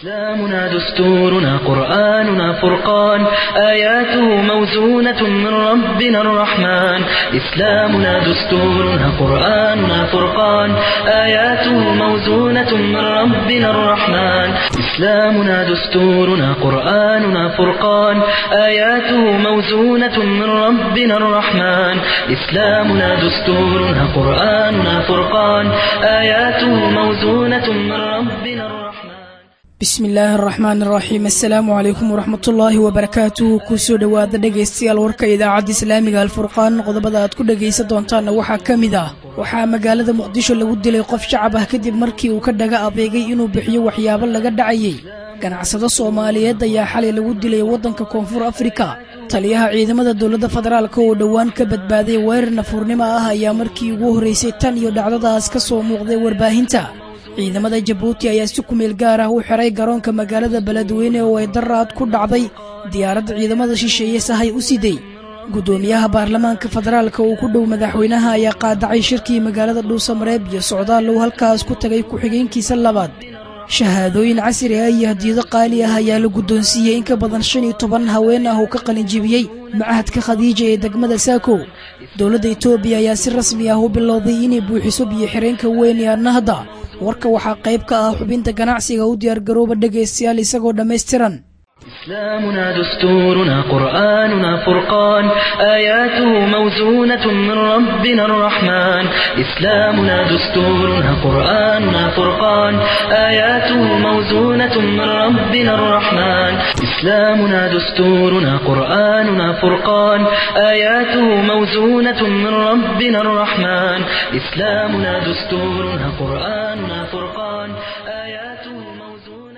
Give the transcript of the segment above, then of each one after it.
إسلامنا دستورنا قرآننا فرقان آياته موزونة من ربنا الرحمن إسلامنا دستورنا قرآننا فرقان آياته موزونة من ربنا الرحمن إسلامنا دستورنا قرآننا فرقان آياته موزونة من ربنا الرحمن إسلامنا دستورنا قرآننا فرقان آياته موزونة من ربنا الرحمن bismi illaahi araxmaan araxiim assalaamu calaykum waraxmatullaahi wabarakaatuhu kusoo dhowaada dhegaystayaal warka idaacadda islaamiga alfurqaan qodobada aad ku dhegaysan doontaanna waxaa ka mid ah waxaa magaalada muqdisho lagu dilay qof shacab ah kadib markii uu ka dhaga adeegay inuu bixiyo waxyaabo laga dhacayay ganacsado soomaaliyeed ayaa xalay lagu dilay waddanka koonfur afrika taliyaha ciidamada dowladda federaalk oo dhowaan ka badbaaday weerar nafuurnimo ah ayaa markii ugu horraysay tan iyo dhacdadaas ka soo muuqday warbaahinta ciidamada jabuuti ayaa si kumeel gaar ah u xiray garoonka magaalada beledweyne oo ay daraad ku dhacday diyaaradda ciidamada shisheeye sahay u siday guddoomiyaha baarlamaanka federaalka uu ku dhow madaxweynaha ayaa qaadacay shirkii magaalada dhuusamareeb iyo socdaal uu halkaas ku tagay ku-xigeenkiisa labaad shahaadooyin casri ah iyo hadiyado qaali ah ayaa la guddoonsiiyey in ka badan shan iyo toban haween ah oo ka qalinjibiyey macahadka khadiija ee degmada saako dowladda etoobiya ayaa si rasmi ah u bilowday inay buuxiso biyo xireenka weyn ee annahda warka waxaa qayb ka ah xubinta ganacsiga u diyaargarooba dhegaystayaal isagoo dhammaystiran إسلامنا دستورنا قرآننا فرقان آياته موزونة من ربنا الرحمن إسلامنا دستورنا قرآننا فرقان آياته موزونة من ربنا الرحمن إسلامنا دستورنا قرآننا فرقان آياته موزونة من ربنا الرحمن إسلامنا دستورنا قرآننا فرقان آياته موزونة من ربنا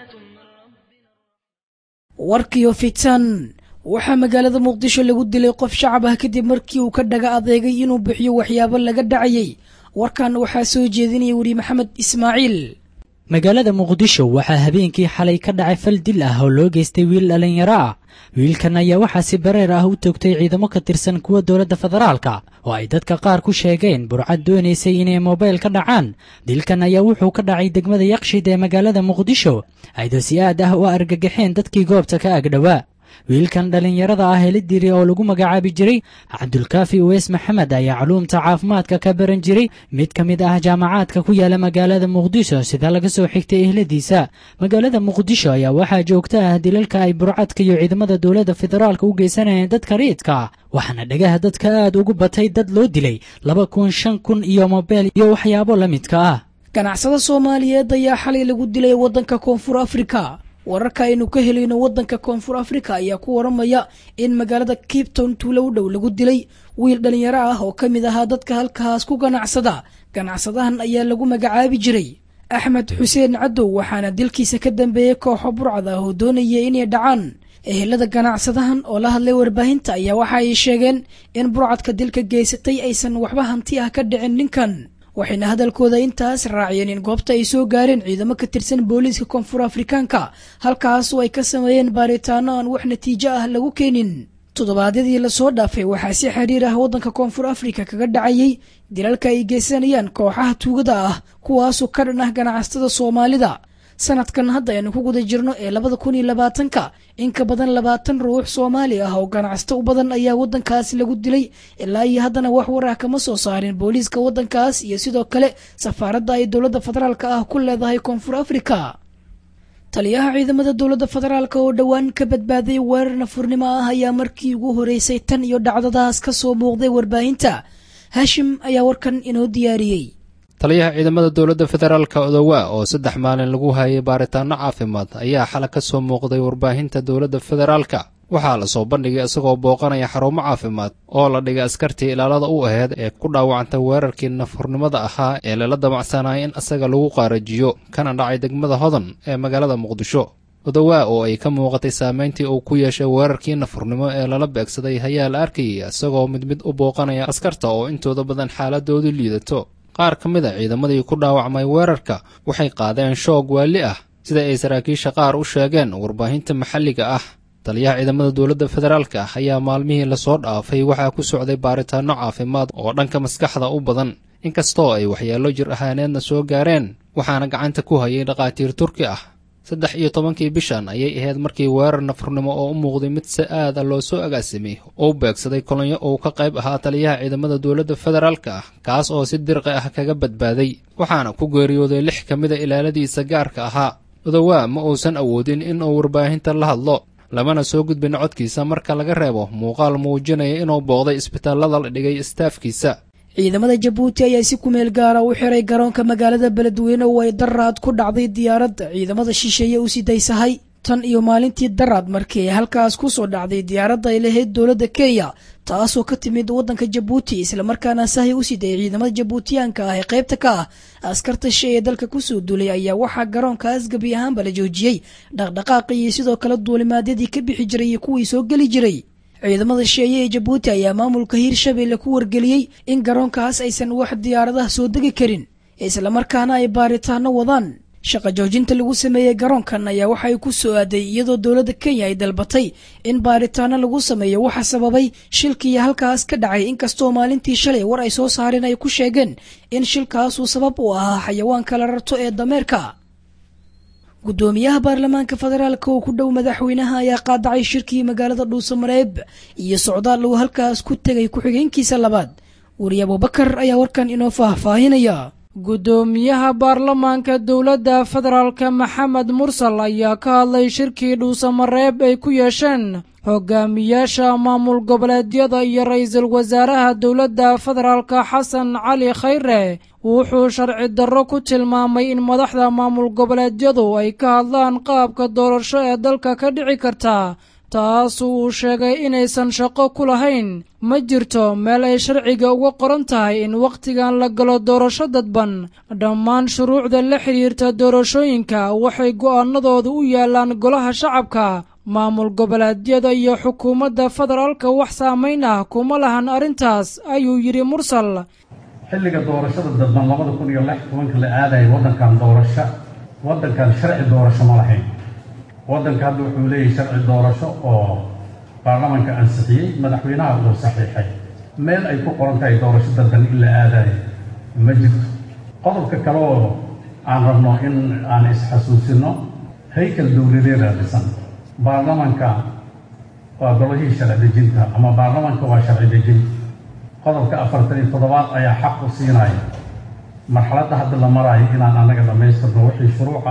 warkiyo fitan waxaa magaalada muqdisho lagu dilay qof shacab ah kadib markii uu ka dhaga adeegay inuu bixiyo waxyaabo laga dhacayay warkan waxaa soo jeedinaya weri maxamed ismaaciil magaalada muqdisho waxaa habeenkii xalay ka dhacay fal dil ah oo loo geystay wiil dhallinyaro ah wiilkan ayaa waxaa si bareer ah u toogtay ciidamo ka tirsan kuwa dowladda federaalka oo ay dadka qaar ku sheegeen burcad doonaysay inay mobayl ka dhacaan dilkan ayaa wuxuu ka dhacay degmada yaqshid ee magaalada muqdisho aydo si aad ah u argagaxeen dadkii goobta ka agdhowaa wiilkan dhallinyarada ah helidiri oo lagu magacaabi jiray cabdulkaafi uweys maxamed ayaa culuumta caafimaadka ka baran jiray mid ka mid ah jaamacaadka ku yaala magaalada muqdisho sida laga soo xigtay ehladiisa magaalada muqdisho ayaa waxaa joogta ah dilalka ay burcadka iyo ciidamada dowladda federaalka u geysanayeen dadka riidka waxaana dhagaha dadka aad ugu batay dad loo dilay laba kun shan kun iyo mobeel iyo waxyaabo la midka ah ganacsado soomaaliyeed ayaa xalay lagu dilay waddanka koonfur afrika wararka aynu ka helayno waddanka koonfur afrika ayaa ku waramaya in magaalada kipton tuulo u dhow lagu dilay wiil dhallinyaro ah oo ka mid ahaa dadka halkaas ku ganacsada ganacsadahan ayaa lagu magacaabi jiray axmed xuseen cadow waxaana dilkiisa ka dambeeyey kooxo burcad ah oo doonaya inay dhacaan ehelada ganacsadahan oo la hadlay warbaahinta ayaa waxa ay sheegeen in burcadka dilka geysatay aysan waxba hanti ah ka dhicin ninkan waxayna hadalkooda intaas raaciyeen in goobta ay soo gaareen ciidamo ka tirsan booliiska koonfur afrikaanka halkaas oo ay ka sameeyeen baaritaano aan wax natiijo ah lagu keenin toddobaadyadii lasoo dhaafay waxaa si xiriir ah waddanka koonfur afrika kaga dhacayay dilalka ay geysanayaan kooxaha tuugada ah kuwaasoo ka dhan ah ganacsatada soomaalida sanadkan hadda aynu ku guda jirno ee labada kun iyo labaatanka in ka badan labaatan ruux soomaali ah oo ganacsato u badan ayaa waddankaas lagu dilay ilaa iyo haddana wax war ah kama soo saarin booliiska waddankaas iyo sidoo kale safaaradda ay dowladda federaalka ah ku leedahay koonfur afrika taliyaha ciidamada dowladda federaalka oo dhowaan ka badbaaday weerar nafurnimo ah ayaa markii ugu horeysay tan iyo dhacdadaas ka soo muuqday warbaahinta haashim ayaa warkan inoo diyaariyey taliyaha ciidamada dowladda federaalka odowa oo saddex maalin lagu hayay baaritaano caafimaad ayaa xala ka soo muuqday warbaahinta dowladda federaalka waxaa la soo bandhigay isagoo booqanaya xarumo caafimaad oo la dhigay askartii ilaalada u aheyd ee ku dhaawacantay weerarkii nafurnimada ahaa ee lala damacsanaya in isaga lagu qaarajiyo kana dhacay degmada hodan ee magaalada muqdisho odowaa oo ay ka muuqatay saameyntii uu ku yeeshay weerarkii nafurnimo ee lala beegsaday ayaa la arkayay isagoo mid mid u booqanaya askarta oo intooda badan xaaladoodu liidato qaar ka mid a ciidamadii ku dhaawacmay weerarka waxay qaadeen shoog waali ah sida ay saraakiisha qaar u sheegeen warbaahinta maxalliga ah taliyaha ciidamada dowladda federaalka ah ayaa maalmihii lasoo dhaafay waxaa ku socday baaritaanno caafimaad oo dhanka maskaxda u badan inkastoo ay waxyeello jir ahaaneedna soo gaareen waxaana gacanta ku hayay dhakhaatiir turki ah saddex iyo tobankii bishan ayay ahayd markii weerar nafurnimo oo u muuqday mid si aada loo soo agaasimay oo beegsaday kolonyo uu ka qayb ahaa taliyaha ciidamada dowladda federaalka ah kaas oo si dirqi ah kaga badbaaday waxaana ku geeriyooday lix ka mida ilaaladiisa gaarka ahaa odowaa ma uusan awoodin in uu warbaahinta la hadlo lamana soo gudbin codkiisa marka laga reebo muuqaal muujinaya inuu booqday isbitaallada la dhigay istaafkiisa ciidamada jabuuti ayaa si kumeel gaara u xiray garoonka magaalada beledweyne oo ay daraad ku dhacday diyaaradda ciidamada shisheeye u sidaysahay tan iyo maalintii daraad markii ay halkaas ku soo dhacday diyaaradda ay lahayd dowladda kenya taasoo ka timid waddanka jabuuti islamarkaana sahay u siday ciidamada jabuutiyaanka ah ee qaybta ka ah askarta shay ee dalka kusoo duulay ayaa waxaa garoonkaas gebi ahaanba la joojiyey dhaqdhaqaaqii iyo sidoo kale duulimaadyadii ka bixi jiray iyo kuwii soo geli jiray ciidamada sheeye ee jabuuti ayaa maamulka hiirshabelle ku wargeliyey in garoonkaas aysan wax diyaaradaha soo degi karin islamarkaana ay baaritaano wadaan shaqa joojinta lagu sameeyey garoonkan ayaa waxay ku soo aaday iyadoo dowladda kenya ay dalbatay in baaritaano lagu sameeyo waxa sababay shilkii halkaas ka dhacay inkastoo maalintii shalay war ay soo saareen ay ku sheegeen in shilkaasuu sabab u ahaa xayawaanka la rarto ee dameerka guddoomiyaha baarlamaanka federaalka oo ku dhow madaxweynaha ayaa qaadacay shirkii magaalada dhuusamareeb iyo socdaal uu halkaas ku tegay ku-xigeenkiisa labaad weri abubakar ayaa warkan inoo faahfaahinaya guddoomiyaha baarlamaanka dowladda federaalka maxamed mursal ayaa ka hadlay shirkii dhuusamareeb ay ku yeesheen hogaamiyaasha maamul goboleedyada iyo ra-iisul wasaaraha dowladda federaalka xasan cali khayre wuxuu sharci darro ku tilmaamay in madaxda maamul goboleedyadu ay ka hadlaan qaabka doorasho ee dalka ka dhici karta taas uu sheegay inaysan shaqo ku lahayn ma jirto meel ay sharciga uga qoran tahay in wakhtigan la galo doorasho dadban dhammaan shuruucda la xidhiirta doorashooyinka waxay go'aanadoodu u yaallaan golaha shacabka maamul goboleedyada iyo xukuumadda federaalka wax saamayn ah kuma lahan arrintaas ayuu yidhi mursal xilliga doorashada dadban labada kun iyo lix tobanka la aadaya waddankan doorasho waddankan sharci doorasho ma lahayn waddanka hadda wuxuu leeyahay sharci doorasho oo baarlamanka ansixiyey madaxweynaha uu saxiixay meel ay ku qoran tahay doorasho dadban in la aadayo ma jirto qodobka kale oo aan rabno in aan isxasuusino haykal dowladeeda dhisan baarlamanka waa golihii sharci dejinta ama baarlamanka waa sharci dejin qodobka afartan iyo toddobaad ayaa xaq u siinaya marxaladda hadda la maraayo inaan annaga dhammaystirno wixii shuruuca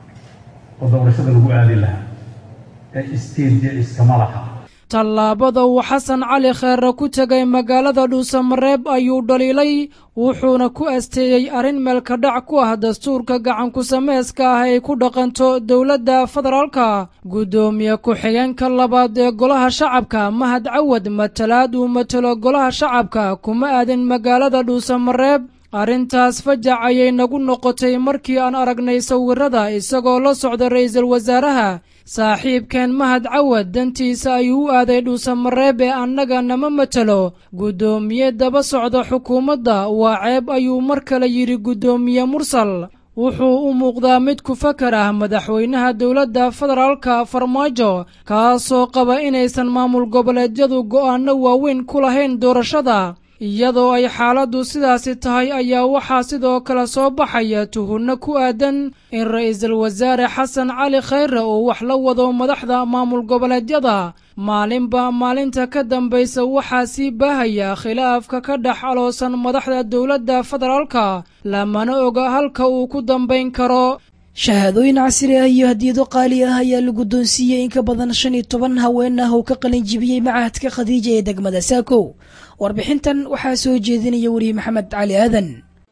oo doorashada lagu aadi lahaa ee isteedya iskama laha tallaabada uu xasan cali kheere ku tegay magaalada dhuusamareeb ayuu dhaliilay wuxuuna ku asteeyey arrin meelka dhac ku ah dastuurka gacanku sameeska ah ay ku dhaqanto dowladda federaalka guddoomiye ku-xigeenka labaad ee golaha shacabka mahad cawad matalaad uu matelo golaha shacabka kuma aadin magaalada dhuusamareeb arrintaas fajac ayay nagu noqotay markii aan aragnay sawirrada isagoo la socda ra'iisul wasaaraha saaxiibkeen mahad cawad dantiisa ayuu u aaday dhuusamareeb ee annaga nama matelo guddoomiye daba socda xukuumadda waa ceeb ayuu mar kale yidhi guddoomiye mursal wuxuu u muuqdaa mid ku fakar ah madaxweynaha dowladda federaalka farmaajo kaasoo qaba inaysan maamul goboleedyadu go'aanno waaweyn ku lahayn doorashada iyadoo ay xaaladdu sidaasi tahay ayaa waxaa sidoo kale soo baxaya tuhunno ku aadan in ra'iisul wasaare xasan cali khayre uu wax la wado madaxda maamul goboleedyada maalinba maalinta ka dambaysa waxaa sii baahaya khilaafka ka dhex aloosan madaxda dowladda federaalka lamana oga halka uu ku dambayn karo shahaadooyin casri ah iyo hadiyado qaali ah ayaa la guddoonsiiyey in ka badan shan iyo toban haween ah oo ka qalin jibiyey macahadka khadiija ee degmada saakow warbixintan waxaa soo jeedinaya weriye maxamed cali aadan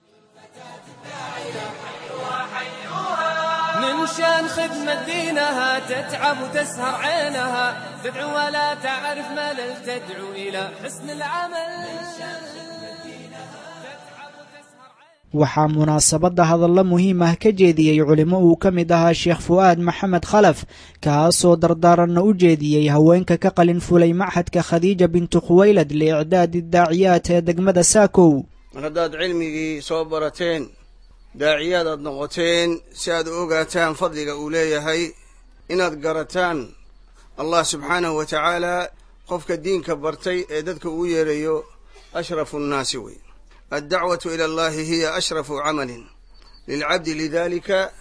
من شان خدمة دينها تتعب وتسهر عينها تدعو ولا تعرف ملل تدعو إلى حسن العمل waxaa munaasabadda hadallo muhiim ah ka jeediyey culimo uu ka mid ahaa sheekh fu'aad maxamed khalaf kaasoo dardaaranna u jeediyey haweenka ka qalin fulay machadka khadiija bintu khuwaylad liicdaadi daaciyaat ee degmada saakow mar haddaad cilmigii soo barateen daaciyaad aad noqoteen si aad u ogaataan fadliga uu leeyahay inaad garataan allah subxaanahu wa tacaalaa qofka diinka bartay ee dadka uu yeerayo ashrafu nnaasi wey addacwatu ila allahi hiya ashrafu camalin lilcabdi lidalika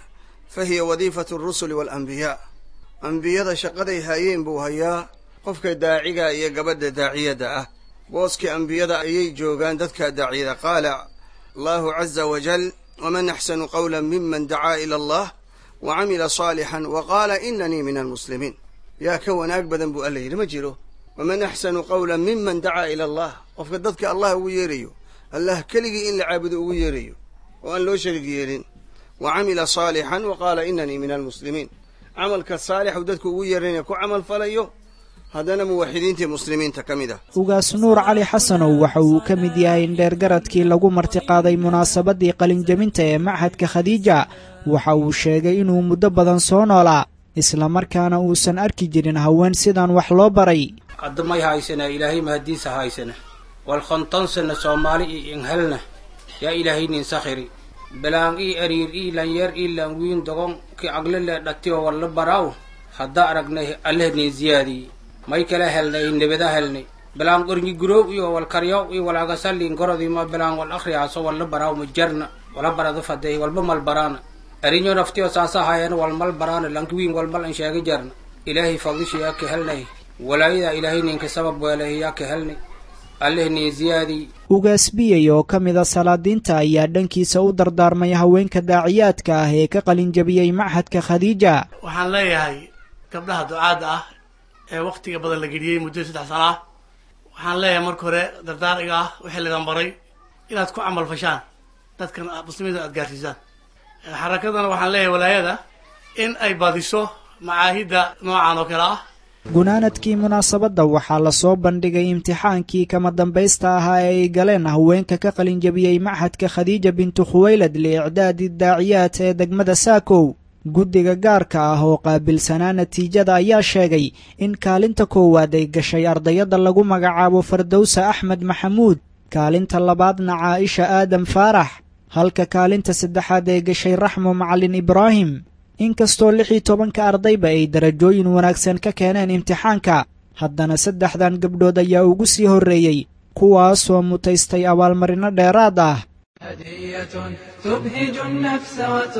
fa hiya wadiifatu alrusuli waalambiyaa ambiyada shaqaday haayeen buu hayaa qofka daaciga iyo gabadha daaciyadda ah booskii ambiyada ayay joogaan dadka daaciyada qaala allahu caza wajal waman axsanu qawla miman dacaa ila allah wa camila saalixan wa qaala inanii min almuslimiin yaa ka wanaag badan buu alla yidhi ma jiro waman axsanu qawla miman dacaa ila allah qofka dadka allah ugu yeerayo allah keligii in la caabudo ugu yeerayo oo aan loo sharig yeelin wa camila saalixan wa qaala inanii min almuslimiin camalka saalixu dadku ugu yeerana ku camal falayo haddana muwaxidiintii muslimiinta ka mid ah ugaas nuur cali xasanow waxa uu ka mid yahay indheergaradkii lagu martiqaaday munaasabadii qalinjabinta ee machadka khadiija waxa uu sheegay inuu muddo badan soo noolaa islamarkaana uusan arki jirin haween sidan wax loo baray addamay haysana ilaahay mahadiisa haysana wal khontansana soomaali io inhelna yaa ilaahaynin sakhiri bilaan ii ariir ii lanyeer ii lanwiin dogon ki aglele dhatiyo walla baraaw hadda aragnay allehnin ziyaadii may kala helnay nebada helnay bilaan qornyi guroow iyo wal karyaw iyo walaagasallin gorodima bilaan wal akhriyaaso walla baraaw ma jarna wala barada faday walba mal baraana arinyo naftiyo saasa haayana wal mal baraana lankiwiin walmal an sheega jarna ilaahay fadisha yaa ka helnay walaayada ilaahay ninka sabab weelahay yaa ka helnay allehnin ziyaadii ugaas biyey oo ka mida salaadiinta ayaa dhankiisa u dardaarmay haweenka daaciyaadka ah ee ka qalinjabiyey machadka khadiija waxaan leeyahay gabdhaha ducaadda ah ee wakhtiga badan la geliyey muddo saddex sana ah waxaan leeyahay marka hore dardaariga ah wixii laydin baray inaad ku camal fashaan dadkan muslimiinta aad gaarsiisaan xarakadana waxaan leeyahay walaayada in ay badiso macaahidda noocan oo kale ah gunaanadkii munaasabadda waxaa lasoo bandhigay imtixaankii kama dambaysta ahaa ee ay galeen haweenka ka qalinjabiyey machadka khadiija bintu khuwaylad liicdaadi daaciyaad ee degmada saakow guddiga gaarka ah oo qaabilsanaa natiijada ayaa sheegay in kaalinta koowaad ay gashay ardayadda lagu magacaabo fardowsa axmed maxamuud kaalinta labaadna caaisha aadam faarax halka kaalinta saddexaad ay gashay raxmo macalin ibraahim inkastoo lix iyo tobanka ardayba ay darajooyin wanaagsan ka keeneen imtixaanka haddana saddexdan gabdhood ayaa ugu sii horreeyey kuwaasoo mutaystay abaalmarino dheeraad ah هدية تبهج النفس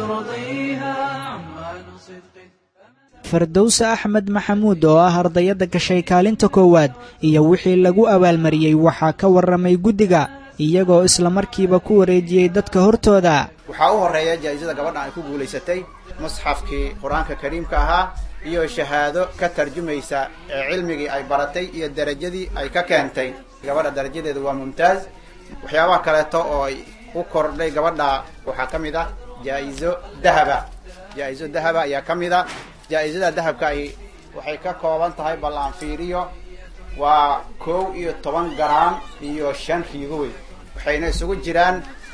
وترضيها عنوان صدق fardowse axmed maxamuud oo ah ardayadda gashay kaalinta koowaad iyo wixii lagu abaalmariyey waxaa ka warramay guddiga iyagoo islamarkiiba ku wareejiyey dadka hortooda waxaa u horreeya jaa'isada gabadhan ay ku guulaysatay musxafkii qur-aanka kariimka ahaa iyo shahaado ka tarjumaysa ee cilmigii ay baratay iyo derajadii ay ka keentay gabadha darajadeedu waa mumtaaz waxyaabaha kaleeto oo ay u kordhay gabadha waxaa ka mid ah jaa-iso dahaba jaa-iso dahaba ayaa ka mid a jaa-isada dahabka ay waxay ka kooban tahay bal aan fiiriyo waa kow iyo toban garaam iyo shan riigo wey waxayna isugu jiraan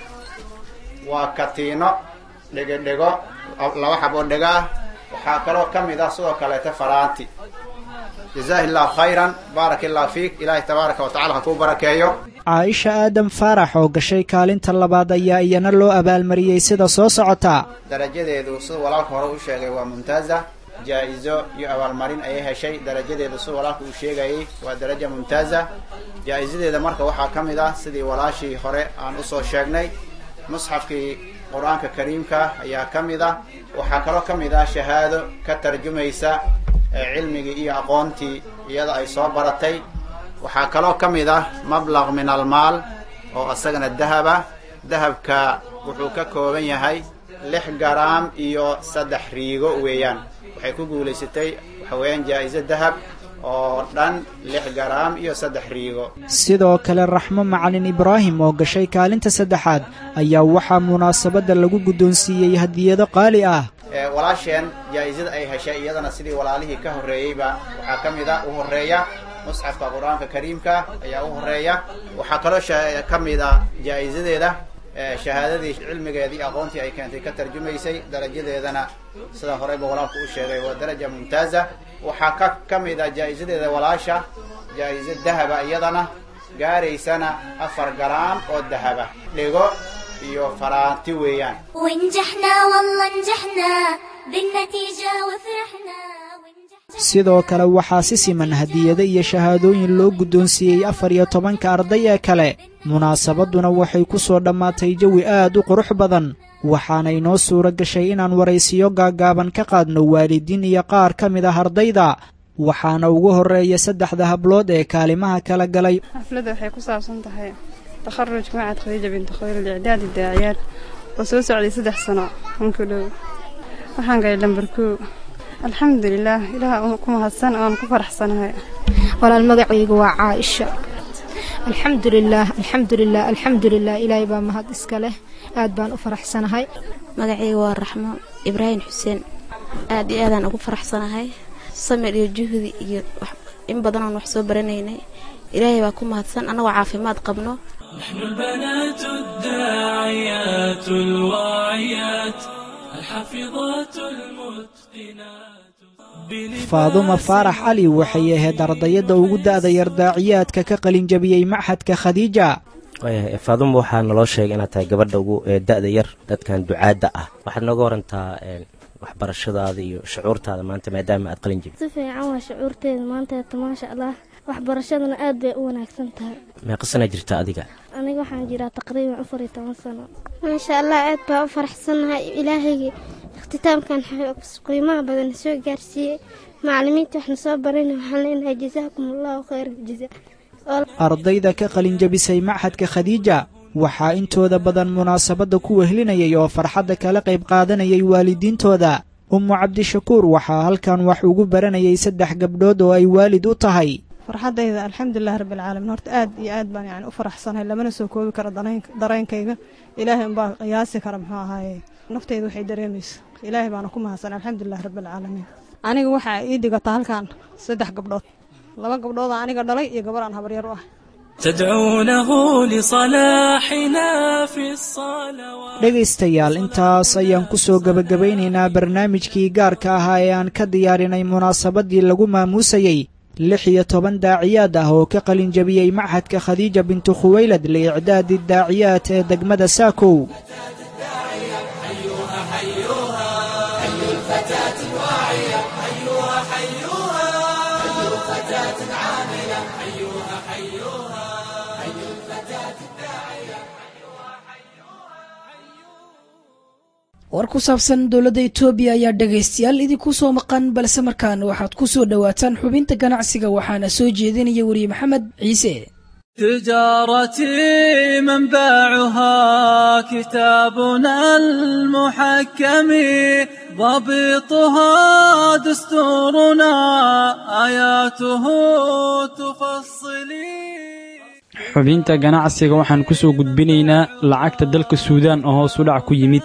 waa katiino dhego-dhego laba xab oo dhego ah waxaa kaloo ka mid ah sidoo kaleeta faraanti jazaahi llahu khayran baaraka illahu fiik ilaahay tabaaraka wa tacala ha kuu barakeeyo caaisha aadam faarax oo gashay kaalinta labaad ayaa iyana loo abaalmariyey sida soo socota darajadeedu sida walaalka hore u sheegay waa mumtaaza jaa-iso iyo abaalmarin ayay heshay darajadeedu sida walaalka uu sheegayay waa daraja mumtaaza jaa-isadeeda marka waxaa ka mid ah sidii walaashii hore aan usoo sheegnay musxafkii qur-aanka kariimka ayaa ka mid ah waxaa kaloo ka mid ah shahaado ka tarjumaysa cilmigii iyo aqoontii iyada ay soo baratay waxaa kaloo ka mid ah mablaq min almaal oo isagana dahaba dahabka wuxuu ka kooban yahay lix garaam iyo saddex riigo weeyaan waxay ku guulaysatay waxa weeyaan jaa-iso dahab oo dhan lix garaam iyo saddex riigo sidoo kale raxmo macalin ibraahim oo gashay kaalinta saddexaad ayaa waxaa munaasabadda lagu guddoonsiiyey hadiyado qaali ah walaasheen jaa-isada ay heshay iyadana sidii walaalihii ka horreeyeyba waxaa ka mid a u horreeya musxafka qur-aanka kariimka ayaa u horreeya waxaa kaloo ka mid ah jaa-isadeeda shahaadadii cilmigeedii aqoontii ay keentay ka tarjumaysay darajadeedana sida horeyba walaalku u sheegay waa daraja mumtaaza waxaa ka ka mid ah jaa-isadeeda walaasha jaa-iso dahaba iyadana gaaraysana afar garaam oo dahaba dhigo iyo faraanti weeyaan ونجحنا والله نجحنا بالنتيجة وفرحنا sidoo kale waxaa si siman hadiyado iyo shahaadooyin loo guddoonsiiyey afar iyo tobanka arday ee kale munaasabadduna waxay ku soo dhammaatay jawi aad u qurux badan waxaana inoo suuro gashay inaan waraysiyo gaaggaaban ka qaadno waalidiin iyo qaar ka mid ah ardayda waxaana ugu horreeya saddexda hablood ee kaalimaha kala galay xafladda waxay ku saabsan tahay takharuj macad khadiija binti khayr licdaadi daaciyaad oo soo socday saddex sano hanku dhow waxaan galay lambar koo alxamdulilaah ilaah ku mahadsan oon ku faraxsanahay walaal magacaygu waa caaisha alxamdulilaah alxamdulilah alxamdulilah ilaahay baa mahad iska leh aad baan u faraxsanahay magacayga waa raxmo ibraahim xuseen aad iyo aadaan ugu faraxsanahay samir iyo juhdi iyo in badan oon wax soo baranaynay ilaahay baa ku mahadsan annagoo caafimaad qabno نحن البنات الداعيات الواعيات الحافظات المتقنات faadumo faarax cali waxay ahayd ardayadda ugu da'da yar daaciyaadka ka qalin jabiyey maxadka khadiija faadumo waxaa naloo sheegay inaad tahay gabadha ugu da'da yar dadkan ducaadda ah waxaad nooga warantaa waxbarashadaada iyo shucuurtaada maanta maadaama aad qalin jabid si fiican waa shucuurteeda maanteeta maasha allah waxbarashadana aad bay u wanaagsan tahay meeqa sanaa jirta adiga aniga waxaan jiraa taqriiban afar iyo toban sano maasha allah aad baa u faraxsanahay ilaahayga ikhtitaamkan qiimaha badan soo gaarsiiyey macalimiinta waxna soo barayna waxaan leenahay jazaakum allahu khayr jaza ardayda ka qalin jabisay maxadka khadiija waxaa intooda badan munaasabadda ku wehlinayay oo farxadda kala qayb qaadanayay waalidiintooda ummu cabdishakuur waxaa halkan wax ugu baranayay saddex gabdhood oo ay waalid u tahay farxaddayda alxamdulilah rabbilcaalamiin horta aad iyo aad baan yani u faraxsanahay lamana soo koobi karo dareenkayga ilaahay unbaa qiyaasi kara muxuu ahaaye naftayda waxay dareemaysa ilaahay baana ku mahadsan alxamdulilah rabbilcaalamiin aniga waxaa ii dhigata halkan saddex gabdhood laba gabdhooda aniga dhalay iyo gabar aan habaryar u ah تدعونه لصلاحنا في الصلوات dhegaystayaal intaas ayaan ku soo gebagabaynaynaa barnaamijkii gaarka ahaa ee aan ka diyaarinay munaasabaddii lagu maamuusayey lix iyo toban daaciyaad ah oo ka qalin jabiyey maxadka khadiija bintu khuwaylad liicdaadi daaciyaad ee degmada saakow war ku saabsan dowladda etoobiya ayaa dhegaystayaal idinku soo maqan balse markaan waxaad ku soo dhowaataan xubinta ganacsiga waxaana soo jeedinaya weriye maxamed ciise تجارتي منبعها كتابنا المحكم ضبطها دستورنا آياته تفصلي xubinta ganacsiga waxaan ku soo gudbinaynaa lacagta dalka suudaan oo hoos u dhac ku yimid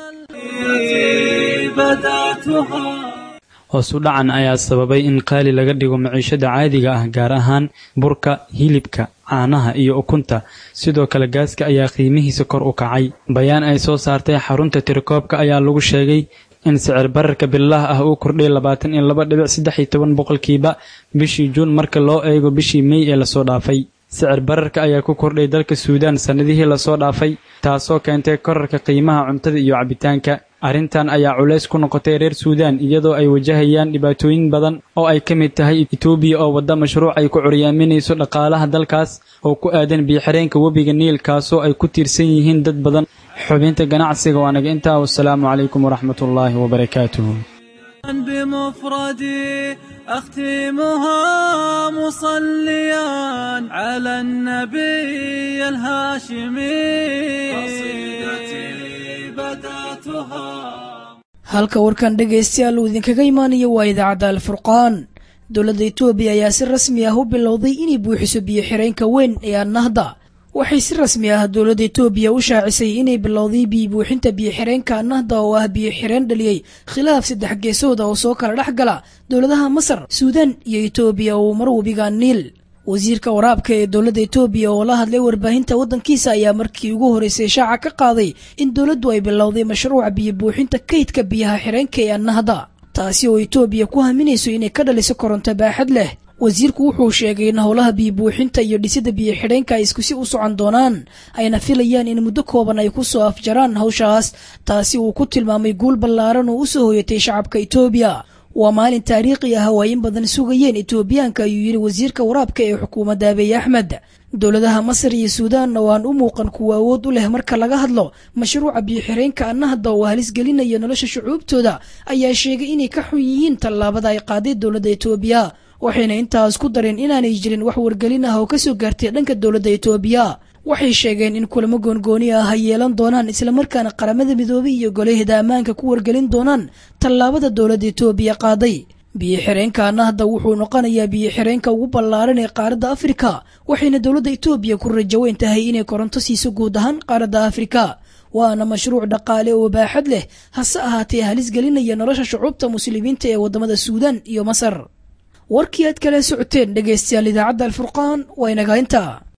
hoos u dhacan ayaa sababay in qaali laga dhigo maciishada caadiga ah gaar ahaan burka hilibka caanaha iyo ukunta sidoo kale gaaska ayaa qiimihiisa kor u kacay bayaan ay soo saartay xarunta tirakoobka ayaa lagu sheegay in sicir bararka billaah ah uu kordhay labaatan iyo laba dhibic saddex iyo toban boqolkiiba bishii juun marka loo eego bishii mey ee lasoo dhaafay sicir bararka ayaa ku kordhay dalka suudaan sannadihii lasoo dhaafay taasoo keentay korarka qiimaha cuntada iyo cabitaanka arrintan ayaa culays ku noqotay reer suudaan iyadoo ay wajahayaan dhibaatooyin badan oo ay ka mid tahay etoobiya oo wadda mashruuc ay ku curyaaminayso dhaqaalaha dalkaas oo ku aadan biyoxireenka webiga niil kaasoo ay ku tiirsan yihiin dad badan xubinta ganacsiga waa naga intaa wasalaamu calaykum waraxmatullaahi wabarakaatuhu بمفردي أختمها مصليا على النبي الهاشمي قصيدتي بدأتها halka warkan dhegaystayaal uu idinkaga imaanayo waa idaacadda alfurqaan dowladda etoobiya ayaa si rasmi ah u bilowday inay buuxiso biyo xireenka weyn ee annahda waxay si rasmi ah dowladda etoobiya u shaacisay inay bilowday biyo buuxinta biyo xireenka annahda oo ah biyo xireen dhaliyey khilaaf saddex geesooda oo soo kala dhex gala dowladaha masar suudaan iyo etoobiya oo mar webiga niil wasiirka waraabka ee dowladda etoobiya oo la hadlay warbaahinta waddankiisa ayaa markii ugu horreysay shaaca ka qaaday in dowladdu ay bilowday mashruuca biyo buuxinta kaydka biyaha xireenka ee annahda taasi oo etoobiya ku haminayso inay ka dhaliso koronto baaxad leh wasiirku wuxuu sheegay in howlaha biyo buuxinta iyo dhisida biyo xidheenka ay iskusi u socon doonaan ayna filayaan in muddo kooban ay ku soo afjaraan hawshaas taasi uu ku tilmaamay guul ballaaran oo u soo hoyatay shacabka etoobiya waa maalin taariikhi ah oo ay in badan sugayeen etoobiyaanka ayuu yidhi wasiirka waraabka ee xukuumadda abiy axmed dowladaha masar iyo suudaanna oo aan u muuqan kuwa awood u leh marka laga hadlo mashruuca biyo-xireenka annahda oo halis gelinaya nolosha shucuubtooda ayaa sheegay inay ka xun yihiin tallaabada ay qaaday dowladda etoobiya waxayna intaas ku dareen inaanay jirin wax wargelin ah oo kasoo gaartay dhanka dowladda etoobiya waxay sheegeen in kulamo goongooni ah ay yeelan doonaan islamarkaana qaramada midoobay iyo golaheeda ammaanka ku wargelin doonaan tallaabada dowladda etoobiya qaaday biyo-xireenka annahda wuxuu noqonayaa biyo-xireenka ugu ballaaran ee qaaradda afrika waxayna dowladda etoobiya ku rajaweyn tahay inay koronto siiso guud ahaan qaaradda afrika waana mashruuc dhaqaale oo baaxad leh hase ahaatee halis gelinaya nolosha shucuubta muslimiinta ee waddamada suudaan iyo masar warkii aad kala socoteen dhegaystayaal idaacadda alfurqaan waa inaga inta